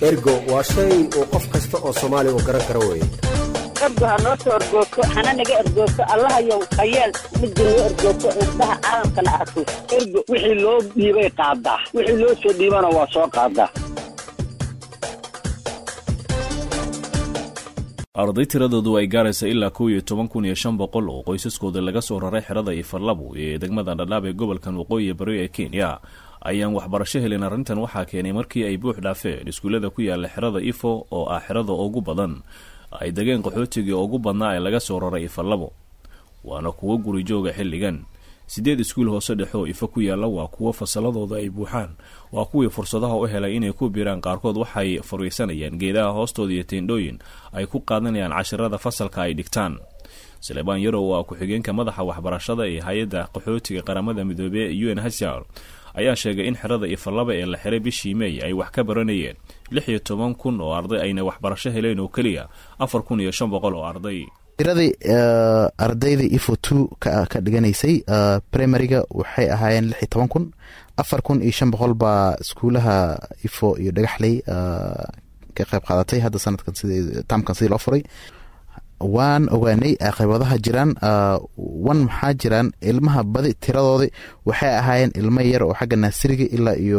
ergo waa shay uu qof kasta oo soomaaliya uu garan karo weeye ergo ha noo soo ergoogto hana naga ergoogto allahayow hayeel midda noo ergoogto indhaha caalamkana arko ergo wixii loo dhiibay qaadaa wixii loo soo dhiibana waa soo qaadaa arday tiradoodu ay gaaraysa ilaa kow iyo toban kun iyo shan boqol oo qoysaskooda laga soo raray xerada ifarlabu ee degmada dhadhaab ee gobolkan waqooyi bari ee kenya ayaan waxbarasho helin arrintan waxaa keenay markii ay buux dhaafeen iskuullada ku yaala xerada ifo oo ah xerada ugu badan ay degeen qaxootigii ugu badnaa ee laga soo raray ifarlabo waana kuwo guri jooga xilligan siddeed iskuul hoose dhexe oo ifo ku yaalla waa kuwo fasalladooda ay buuxaan waa kuwii fursadaha u helay inay ku biiraan qaarkood waxay fariisanayaan geedaha hoostooda iyo teendhooyin ay ku qaadanayaan cashirada fasalka ay dhigtaan salebaan yarow waa ku-xigeenka madaxa waxbarashada ee hay-adda qaxootiga qaramada midoobey u n hsr ayaa sheegay in xerada ifalaba ee la xiray bishii mey ay wax ka baranayeen lix iyo toban kun oo arday ayna waxbarasho heleen oo keliya afar kun iyo shan boqol oo arday tiradii ardayda ifo two ka dhiganaysay primariga waxay ahaayeen lix iyo toban kun afar kun iyo shan boqol baa iskuulaha ifo iyo dhagaxley ka qayb qaadatay hadda sanadkan sid taamkan sidii loo furay waan ogaanay qaybadaha jiraan wan maxaa jiraan ilmaha badi tiradoodi waxay ahaayeen ilmo yar oo xagga naasiriga ilaa iyo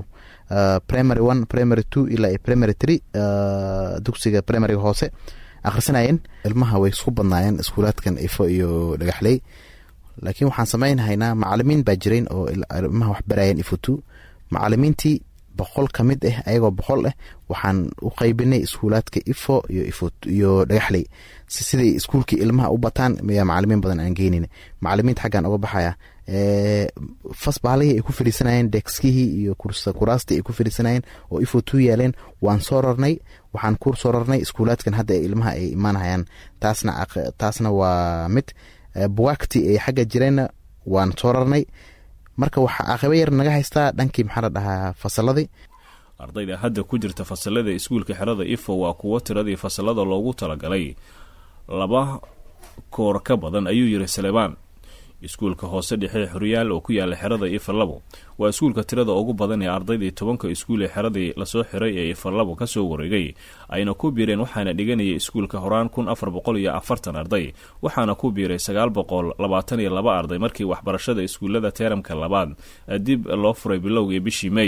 primary one primary two ilaa iyo primary three dugsiga primariga hoose akhrisanayeen ilmaha way isku badnaayeen iskuulaadkan ifo iyo dhagaxley laakiin waxaan sameynhaynaa macalimiin baa jirayn oo ilmaha wax barayeen ifo two macalimiintii boqol ka mid ah ayagoo boqol ah waxaan u qaybinay iskuulaadka ifo iyo ifo iyo dhagaxley siday iskuulkii ilmaha u bataan miyaa macalimiin badan aan geynin macalimiinta xaggaan uga baxaya fasbaalihii ay ku fadhiisanayeen dexkihii iyo kuraastii ay ku fadhiisanayeen oo ifo two yaaleen waan soo rarnay waxaan ku soo rarnay iskuulaadkan hadda ilmaha ay imaanhayaan taasna taasna waa mid buwaagtii ay xagga jireenna waan soo rarnay marka waxaa caaqibo yar naga haystaa dhankii maxaa la dhahaa fasaladii ardayda hadda ku jirta fasalada iskuulka xerada ifo waa kuwo tiradii fasalada loogu talagalay laba koor ka badan ayuu yiri salebaan iskuulka hoose dhexe xoryaal oo ku yaala xerada ifalabo waa iskuulka tirada ugu badan ee ardaydii tobanka iskuul ee xeradii lasoo xiray ee ifalabo kasoo wareegay ayna ku biireen waxaana dhiganayay iskuulka horaan kun afar boqol iyo afartan arday waxaana ku biiray sagaal boqol labaatan iyo laba arday markii waxbarashada iskuullada teeramka labaad dib loo furay bilowgii bishii mey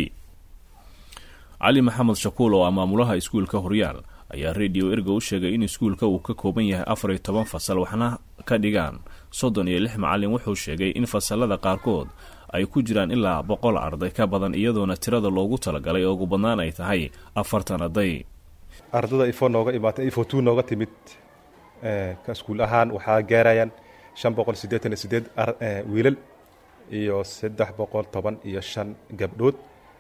cali maxamed shakuul oo ah maamulaha iskuulka horyaal ayaa radio erga u sheegay in iskuulka uu ka kooban yahay afar iyo toban fasal waxna ka dhigaan soddon iyo lix macalin wuxuu sheegay in fasalada qaarkood ay ku jiraan ilaa boqol arday ka badan iyadoona tirada loogu talagalay oo ugu badnaan ay tahay afartan arday ardada ifo nooga imaatay ifo two nooga timid ka iskuul ahaan waxaa gaarayaan shan boqol siddeetan iyo sideed wiilal iyo saddex boqol toban iyo shan gabdhood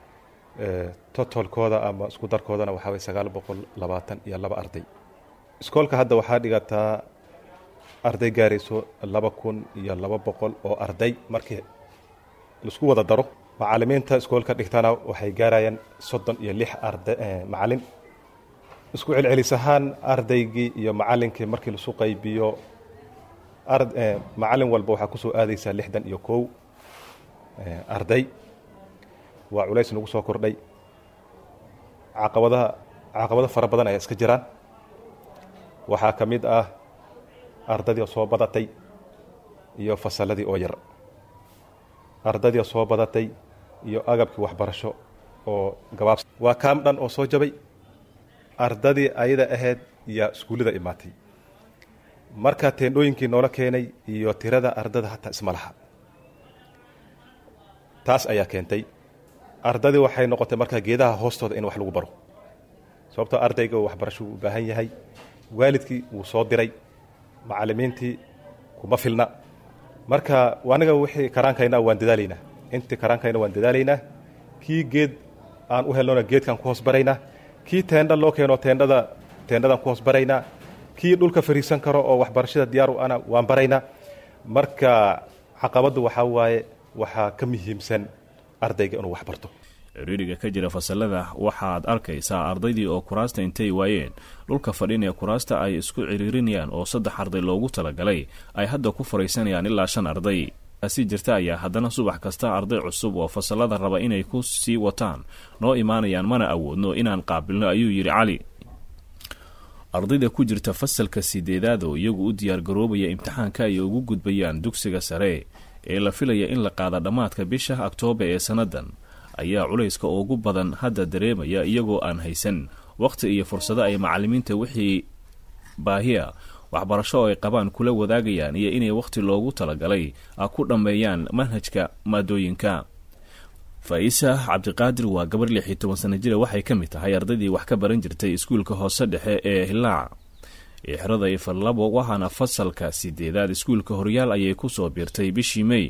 totolkooda ama isku darkoodana waxaa way sagaal boqol labaatan iyo laba arday iskoolka hadda waxaa dhigataa arday gaarayso laba kun iyo laba boqol oo arday markii laisku wada daro macalimiinta iskoolka dhigtana waxay gaarayaan soddon iyo lix arda macalin isku celcelis ahaan ardaygii iyo macalinkii markii lasu qaybiyo macalin walba waxaa kusoo aadaysaa lixdan iyo kow arday waa culays nagu soo kordhay caqabadaha caqabado fara badan ayaa iska jiraan waxaa ka mid ah ardadii soo badatay iyo fasalladii oo yar ardadii soo badatay iyo agabkii waxbarasho oo gabaabs waa kaam dhan oo soo jabay ardadii ayada ahayd yaa iskuullada imaatay marka teendhooyinkii noola keenay iyo tirada ardada hataa isma laha taas ayaa keentay ardadii waxay noqotay markaa geedaha hoostooda in wax lagu baro sababtoo ardayga waxbarasho uu u baahan yahay waalidkii wuu soo diray macalimiintii kuma filna marka aniga wixii karaankayna waan dadaalaynaa intii karaankayna waan dadaalaynaa kii geed aan u helnona geedkaan ku hoos baraynaa kii teendha loo keeno teendhada teendhadaan ku hoos baraynaa kii dhulka fariisan karo oo waxbarashada diyaar u ana waan baraynaa marka caqabaddu waxaa waaye waxaa ka muhiimsan ardayga inuu wax barto ciriiriga ka jira fasalada waxaad arkaysaa ardaydii oo kuraasta intay waayeen dhulka fadhinee kuraasta ay isku ciriirinayaan oo saddex arday loogu talagalay ay hadda ku fariisanayaan ilaa shan arday si jirta ayaa haddana subax kasta arday cusub oo fasalada raba inay ku sii wataan noo imaanayaan mana awoodno inaan qaabilno ayuu yidhi cali ardayda ku jirta fasalka sideedaad oo iyagu u diyaargaroobaya imtixaanka ay ugu gudbayaan dugsiga sare ee la filaya in la qaada dhammaadka bisha oktoobar ee sannadan ayaa culayska ugu badan hadda dareemaya iyagoo aan haysan wakhti iyo fursado ay macalimiinta wixii baahiya waxbarasho oo ay qabaan kula wadaagayaan iyo inay wakhti loogu talagalay ku dhammeeyaan manhajka maadooyinka faisa cabdiqaadir waa gabar lix iyo toban sana jira waxay ka mid tahay ardaydii wax ka baran jirtay iskuulka hoose dhexe ee hilaac ee xerada ifarlabo waxaana fasalka sideedaad iskuulka horyaal ayay kusoo biirtay bishii mey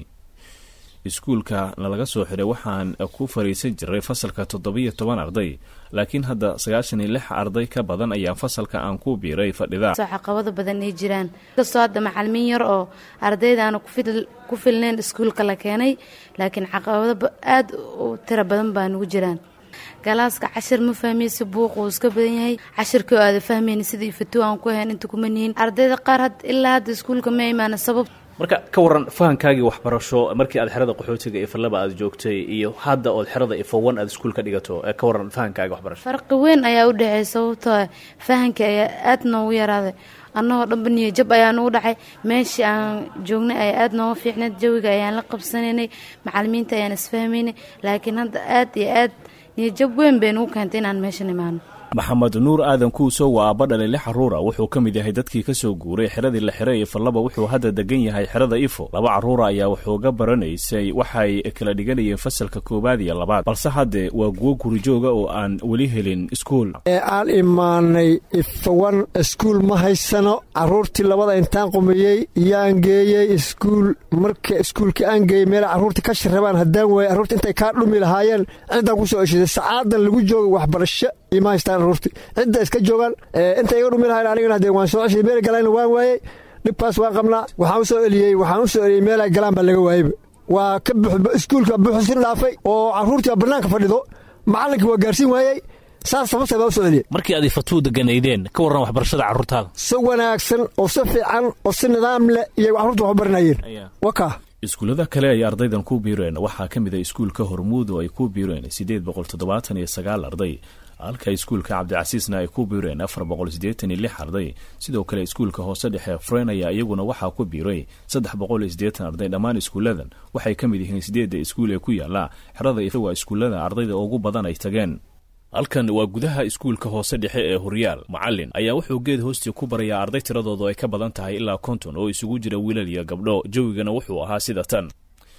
iskuulka nalaga soo xiray waxaan ku fariisan jiray fasalka toddobiyo toban arday laakiin hadda sagaashan iyo lix arday ka badan ayaa fasalka aan ku biiray fadhida caqabado badan ay jiraan kastoo hadda macalimiin yar oo ardaydaana ku filnayn iskuulka la keenay laakiin caqabado aada u tiro badan baa nugu jiraan galaaska cashir ma fahmaysa buuq uu iska badan yahay cashirkii oo aada fahmayna sidii fatuo aan ku ahayn inta kuma nihin ardayda qaar ilaa hadda iskuulka ma imaana sabab marka ka waran fahankaagii waxbarasho markii aad xerada qaxootiga ifalaba aad joogtay iyo hadda ood xerada ifowan aad iskuul ka dhigato ka waran fahankaagi waxbarasho farqi weyn ayaa u dhexeey sababtoo fahanka ayaa aad noogu yaraaday annagoo dhanba niyo jab ayaa nugu dhacay meeshii aan joognay ayaa aada nooga fiicnayd jawiga ayaan la qabsanaynay macalimiinta ayaan isfahmaynay laakiin hadda aad iyo aad niyo jab weyn bay nugu keentay inaan meeshan imaano maxamed nuur aadan kuuso waa aabba dhalay lix caruura wuxuu ka mid yahay dadkii ka soo guuray xeradii la xiray ifalaba wuxuu hadda degan yahay xerada ifo laba carruura ayaa wuxuuga baranaysay waxay kala dhiganayeen fasalka koowaad iyo labaad balse hadde waa guwo gurijooga oo aan weli helin iskuul ee aan imaanay ifowan iskuul ma haysano carruurtii labada intaan qumiyey yaan geeyey iskuul marka iskuulkii aan geeyey meel carruurtii ka shirrabaan haddaan waayey carruurta intay kaa dhumi lahaayeen ciddaan ku soo eshaday sacaadan lagu jooga waxbarasho ima haystaan carruurti cidda iska joogaan intay iga dhumi lahayn anigana hadee waan soo ceshay meel galayna waan waayey dhibkaas waan qabnaa waxaan u soo eliyey waxaan u soo eliyey meelay galaan baa laga waayeyba waa ka iskuulka buuxusin dhaafay oo carruurtii baa bannaanka fadhido macallinkii waa gaarsiin waayey saas sababtay baa u soo eliyey markii aad ifatuu deganaydeen ka warran waxbarashada carruurtaada si wanaagsan oo si fiican oo si nidaam leh iyay carruurta wax u baranayeen wakaa iskuullada kale ay ardaydan ku biireen waxaa ka mid a iskuulka hormuud oo ay ku biireen siddeed boqol toddobaatan iyo sagaal arday halka iskuulka cabdicasiisna ay ku biireen afar boqol siddeetan iyo lix arday sidoo kale iskuulka hoose dhexe fren ayaa iyaguna waxaa ku biiray saddex boqol iyo siddeetan arday dhammaan iskuulladan waxay ka mid yihiin siddeedda iskuul ee ku yaala xerada waa iskuullada ardayda ugu badan ay tageen halkan waa gudaha iskuulka hoose dhexe ee horyaal macalin ayaa wuxuu geed hoostii ku barayaa arday tiradoodu ay ka badan tahay ilaa konton oo isugu jira wiilal iyo gabdho jawigana wuxuu ahaa sida tan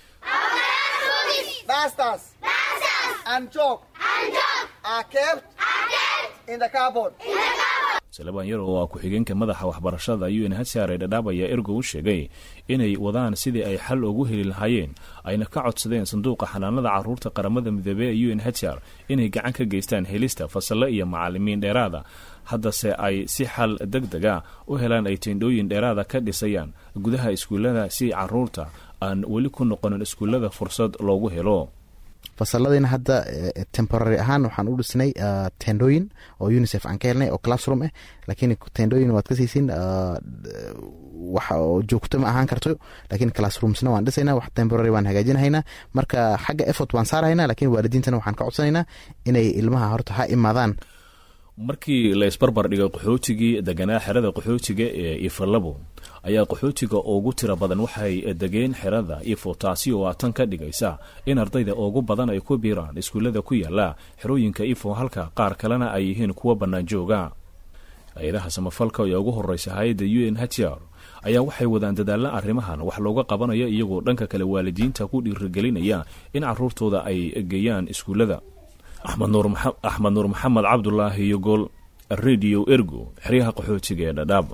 salebaan yar oo ah ku-xigeenka madaxa waxbarashada un hsar ee dhadhaab ayaa ergo u sheegay inay wadaan sidii ay xal ugu heli lahaayeen ayna ka codsadeen sanduuqa xanaanada carruurta qaramada midoobe ee un hr inay gacan ka geystaan helista fasallo iyo macalimiin dheeraada haddase ay si xal deg dega u helaan ay teendhooyin dheeraada ka dhisayaan gudaha iskuullada si carruurta aan weli ku noqonin iskuullada fursad loogu helo fasaladiina hadda temporary ahaan waxaan u dhisnay tendooyin oo unicef aan ka helnay oo classroom ah laakiin tendooyin waad ka siisin wax joogto ma ahaan karto laakiin classroomsna waan dhisayna wax temporary waan hagaajinhaynaa marka xagga effort waan saarhaynaa laakiin waalidiintana waxaan ka codsanaynaa inay ilmaha horta ha imaadaan markii la isbarbar dhigay qaxootigii deganaa xerada qaxootiga ee ifalabo ayaa qaxootiga ugu tira badan waxay degeen xerada ifo taasi oo tan ka dhigaysa in ardayda ugu badan ay ku biiraan iskuullada ku yaala xerooyinka ifo halka qaar kalena ay yihiin kuwa bannaan jooga hay-adaha samafalka ee ugu horeysa hay-adda u n hr ayaa waxay wadaan dadaalla arrimahan wax looga qabanayo iyagoo dhanka kale waalidiinta ku dhiirigelinaya in caruurtooda ay geeyaan iskuullada axmed nuur maxamed cabdulaahi iyo gool radio ergo xeryaha qaxootiga ee dhadhaab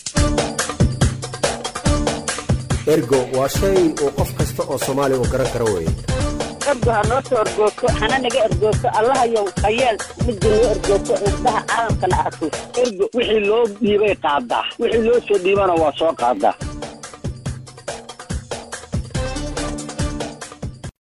ergo waa shay uu qof kasta oo soomaali uu garan karo weye ergo ha noo soo ergoogto hana naga ergoogto allahayow hayeel midda noo ergoogto indhaha caalamkana arko ergo wixii loo dhiibay qaadaa wixii loo soo dhiibana waa soo qaadaa